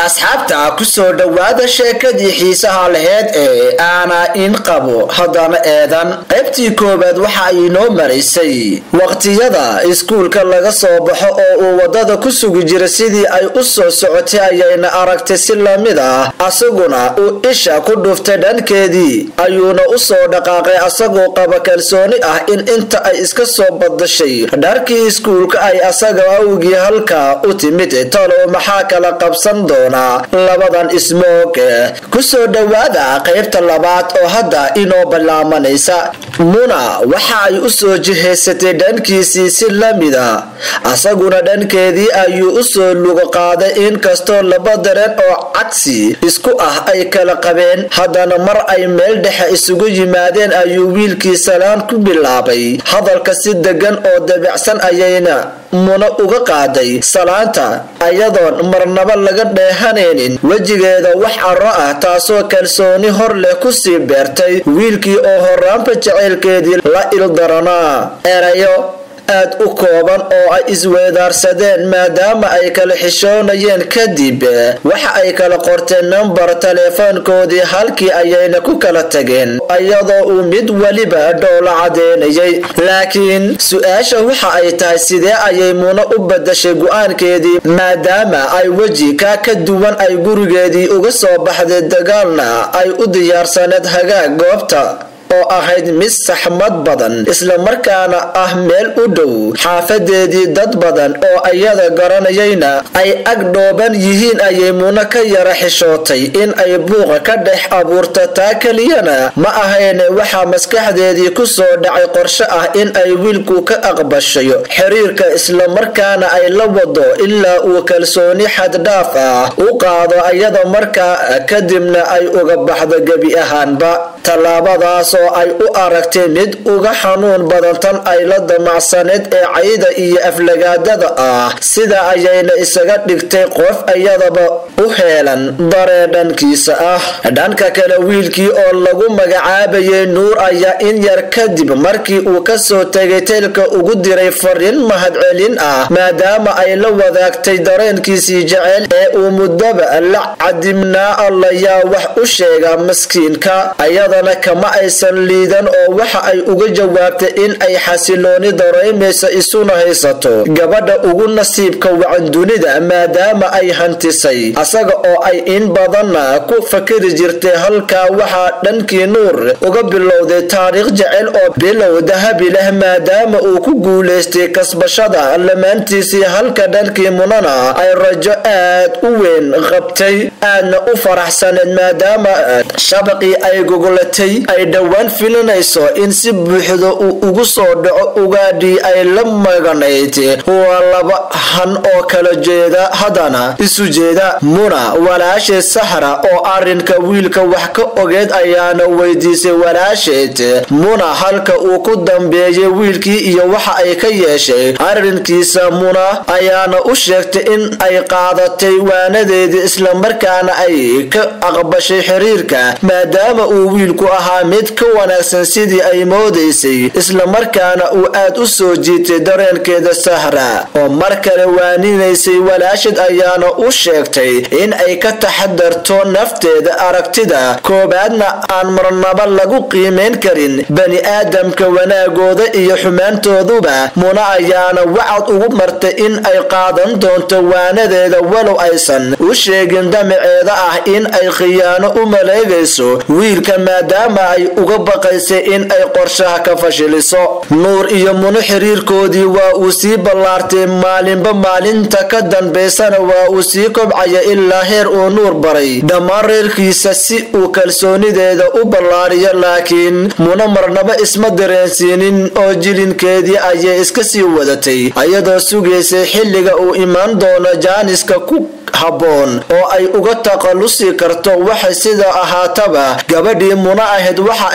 asxaabta kusoo dhowaada sheekadii xiisaha laheyd ee aanaa in qabo haddana eedan qaybtii koowaad waxa ay inoo maraysay waqtiyada iskuulka laga soo baxo oo uu wadada ku sugi jira sidii ay u soo socotay ayayna aragtay si lamid ah asaguna uu isha ku dhuftay dhankeedii ayuuna u soo dhaqaaqay asagoo qaba kalsooni ah in inta ay iska soo badashay dharkii iskuulka ay asaga awgii halkaa u timid talow maxaa kala qabsan doonaa labadan ismoog kusoo dhowaada qaybta labaad oo hadda inoo ballaamanaysa muna waxa ay u soo jihaysatay dhankiisii si lamid a asaguna dhankeedii ayuu u soo lugo qaaday inkastoo laba dareen oo cagsi isku ah ay kala qabeen haddana mar ay meel dhexe isugu yimaadeen ayuu wiilkii salaan ku bilaabay hadalka si degan oo dabicsan ayayna muna uga qaaday salaanta ayadoon marnaba laga dheehanaynin wejigeeda wax caro ah taasoo kalsooni hor leh kusii beertay wiilkii oo horaanba jacaylkeedii la ildaranaa erayo aad u kooban oo ay isweedaarsadeen maadaama ay kala xishoonayeen kadib waxa ay kala qorteen nambar taleefoonkoodii halkii ayayna ku kala tageen iyadoo uu mid weliba dhoola cadeynayay laakiin su-aasha waxa ay tahay sidee ayay muna u badashay go-aankeedii maadaama ay weji kaa ka duwan ay gurigeedii uga soo baxday dagaalna ay u diyaarsaneed hagaag goobta oo ahayd mid saxmad badan islamarkaana ah meel u dhow xaafadeedii dad badan oo iyada garanayayna ay ag dhooban yihiin ayay muna ka yara xishootay in ay buuqa ka dhex abuurto taa keliyana ma ahayne waxaa maskaxdeedii ku soo dhacay qorshe ah in ay wiilku ka aqbashayo xiriirka islamarkaana ay la wado ilaa uu kalsooni xaddhaaf ah u qaado iyada markaa kadibna ay uga baxdo gebi ahaanba tallaabadaas oo ay u aragtay mid uga xanuun badan tan ay la damacsaneed ee cayda iyo aflagaadada ah sida ayayna isaga dhigtay qof iyadaba u heelan daree dhankiisa ah dhanka kale wiilkii oo lagu magacaabayay nuur ayaa in yar kadib markii uu kasoo tegay teelka ugu diray fariin mahadcelin ah maadaama ay la wadaagtay dareenkiisii jeceyl ee uu muddaba la cadimnaa allayaa wax u sheega maskiinka ayadana kama aysan liidan oo waxa ay uga jawaabtay in ay xasilooni dareemaysa isuna haysato gabadha ugu nasiibka wacan dunida maadaama ay hantisay asaga oo ay in badanna ku fakari jirtay halkaa waxaa dhankii nuur uga bilowday taariikh jecel oo bilow dahabi leh maadaama uu ku guulaystay kasbashada lamaantiisii halka dhankii munana ay rajo aad u weyn qabtay aadna u faraxsaneed maadaama shabaqii ay gogolatay ay dhowaan filinayso in si buuxda uu ugu soo dhaco ugaadhii ay la maganayd waa laba han oo kala jeeda haddana isu jeeda muna walaasheed saxra oo arrinka wiilka wax ka ogeed ayaana weydiisay walaasheed muna halka uu ku dambeeyay wiilkii iyo waxa ay ka yeeshay arrinkiisa muna ayaana u sheegtay in ay qaadatay waanadeedii islamarkaana ay ka aqbashay xiriirka maadaama uu wiilku ahaa mid ka wanaagsan sidii ay moodaysay islamarkaana uu aad u soo jiitay dareenkeeda sahra oo mar kale waaninaysay walaashid ayaana u sheegtay in ay ka taxadarto nafteeda aragtida koobaadna aan marnaba lagu qiimayn karin bani aadamka wanaagooda iyo xumaantooduba muna ayaana wacad ugu martay in ay qaadan doonto waanadeeda walow aysan u sheegin damaceeda ah in ay khiyaano u maleegayso wiilka maadaama ay uga baqaysay in ay qorshaha ka fashiliso nuur iyo muno xiriirkoodii waa uu sii ballaartay maalinba maalinta ka dambaysana waa uu sii kobcaya ilaa heer uu nuur baray dhammaan reerkiisa si uu kalsoonideeda u ballaariyo laakiin muno marnaba isma dareensiinin oo jilinkeedii ayay iska sii wadatay ayadoo sugaysay xilliga uu imaan doono jaaniska ku habboon oo ay uga taqalusi karto waxay sida ahaataba gabadhii muna ahayd waxa ay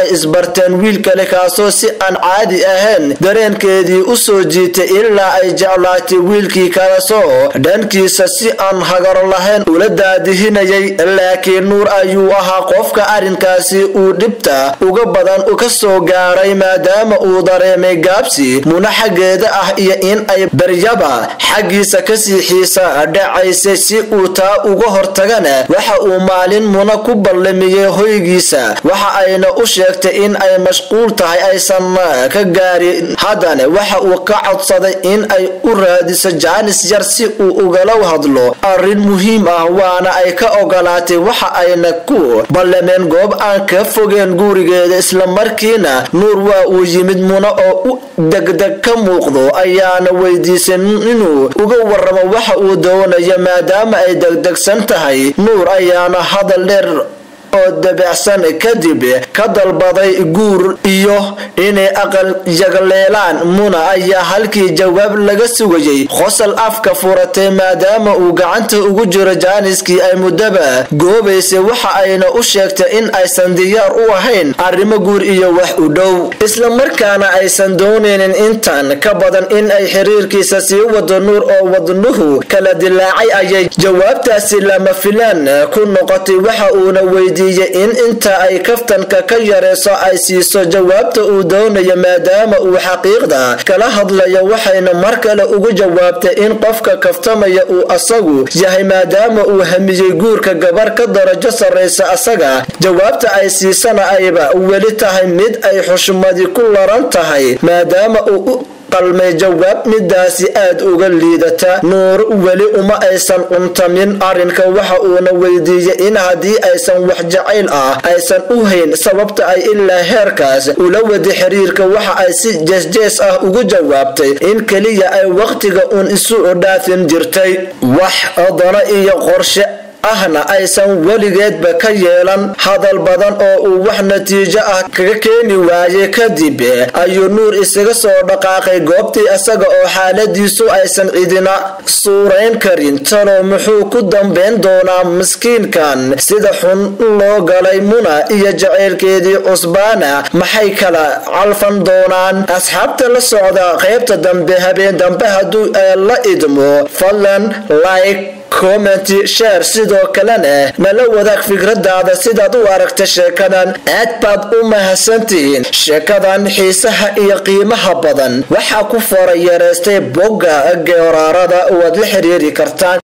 isbarteen wiil kale kaasoo si aan caadi ahayn dareenkeedii u soo jiitay ilaa ay jeclaatay wiilkii kalasoo dhankiisa si aan hagaro lahayn ula daadihinayay laakiin nuur ayuu ahaa qofka arrinkaasi uu dhibta uga badan ka soo gaaray maadaama uu dareemay gaabsi muna xaggeeda ah iyo in ay baryaba xaggiisa kasii xiisa dhacaysay si uu taa uga hortagana waxa uu maalin muna ku ballamiyey hoygiisa waxa ayna u sheegtay in ay mashquul tahay aysan ka gaarin haddana waxa uu ka codsaday in ay u raadiso jaanis yar si uu ugala hadlo arrin muhiim ah waana ay ka ogolaatay waxa ayna ku ballameen goob aan ka fogeen gurigeeda islamarkiina nuur waa uu yimid muna oo u degdeg ka muuqdo ayaana weydiisay inuu uga waramo waxa uu doonayo maadaama ay degdegsan tahay nuur ayaana hadal dheer oo dabacsan kadib ka dalbaday guur iyo inay aqal yagleelaan muna ayaa halkii jawaab laga sugayay qosol afka furatay maadaama uu gacanta ugu jiro jaaniskii ay muddaba goobaysay waxa ayna u sheegtay in aysan diyaar u ahayn arrimo guur iyo wax u dhow islamarkaana aysan doonaynin intan ka badan in ay xiriirkiisa sii wado nuur oo wadnuhu kala dilaacay ayay jawaabtaasi lama filaan ku noqotay waxa uuna weydi in inta ay kaftanka ka yareyso ay siiso jawaabta uu doonayo maadaama uu xaqiiqda kala hadlayo waxayna mar kale ugu jawaabtay in qofka kaftamaya uu asagu yahay maadaama uu hamiyey guurka gabar ka darajo sarraysa asaga jawaabta ay siisana ayba weli tahay mid ay xushmadi ku laran tahay maadaama uu u qalmay jawaab midaasi aad uga liidata nuur weli uma aysan cuntamin arrinka waxa uuna weydiiyey in haddii aysan wax jacayl ah aysan u hayn sababta ay ilaa heerkaas ula wadi xiriirka waxa ay si jeesjees ah ugu jawaabtay in keliya ay wakhtiga uun isu dhaafin jirtay wax dano iyo qorshe ahna aysan weligeedba ka yeelan hadal badan oo uu wax natiijo ah kaga keeni waayey kadib ayuu nuur isaga soo dhaqaaqay goobtii isaga oo xaaladiisu aysan cidina suurayn karin talow muxuu ku dambayn doonaa miskiinkan sida xun loo galay muna iyo jaceylkeedii cusbaana maxay kala calfan doonaan asxaabta la socda qaybta dambe habeen dambe hadduu la idmo fadlan like commenty share sidoo kalena nala wadaag fikradaada sidaad u aragta sheekadan aad baad u mahadsantihiin sheekadan xiisaha iyo qiimaha badan waxaa ku fara yareystay bogga geeraarada waad la xiriiri kartaan